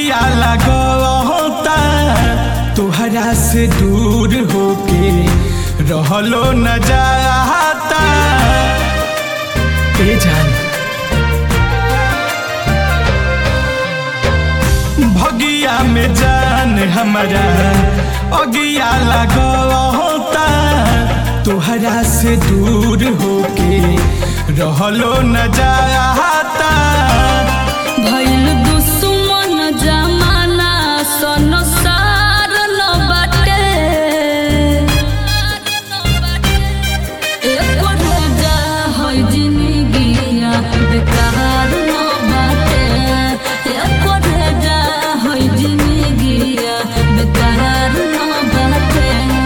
भगिया लगता तोहरा से दूर होके रहलो न जाता ए जान भगिया में जान हमारा अगिया लगता तोहरा से दूर होके रहलो न जाता भइल दुश्मन जमाना संसार न बाटे एको रोजा है जिंदगिया बेकार न बाटे एको रोजा है जिंदगिया बेकार न बाटे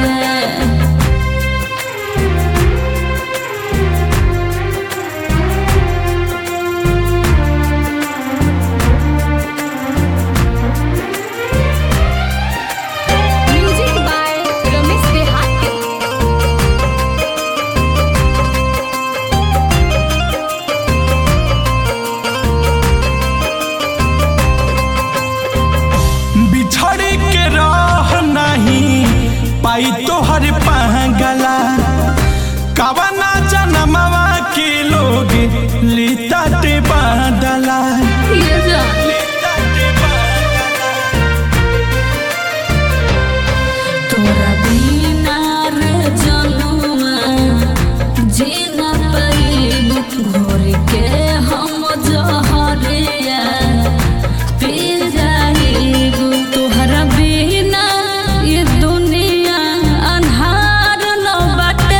म्यूजिक बाय रमेश देहाती बिछड़ के रह नहीं पाई तोहर पागला कवना जनमवा के लोग लीता ते बादला ये जान तोरा बिना रे जनुआ जीना पैब घोर के हम जहरिया पी जाइब तोहरा बिना ये दुनिया अन्हार न बाटे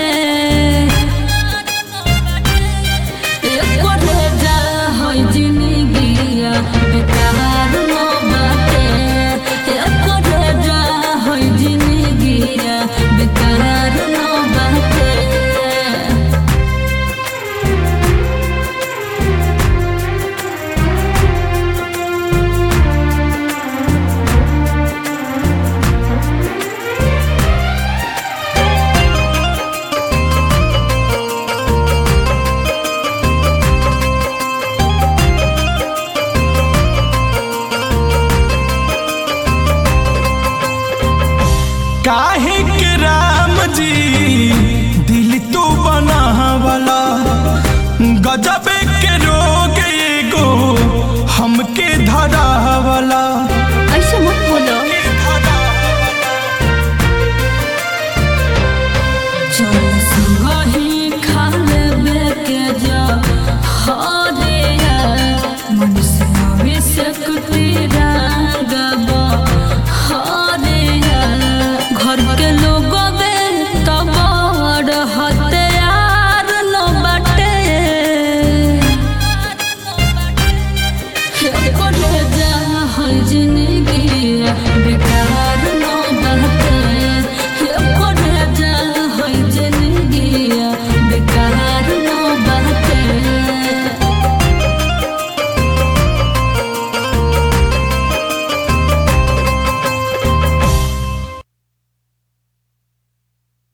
एको रोजा है जिंदगिया बेकार न बाटे एको रोजा है जिंदगिया बेकार न बाटे काहे के राम जी दिल तो बनावला गजबे के रोग एगो हमके धरावला ऐसे मत बोलो चल सुबही खा लेबे के जा हरे मनुष्य में से कुतीरा गबा हरे घर के लोग बे तब हत्यार न बाटे एको रोजा है जिंदगी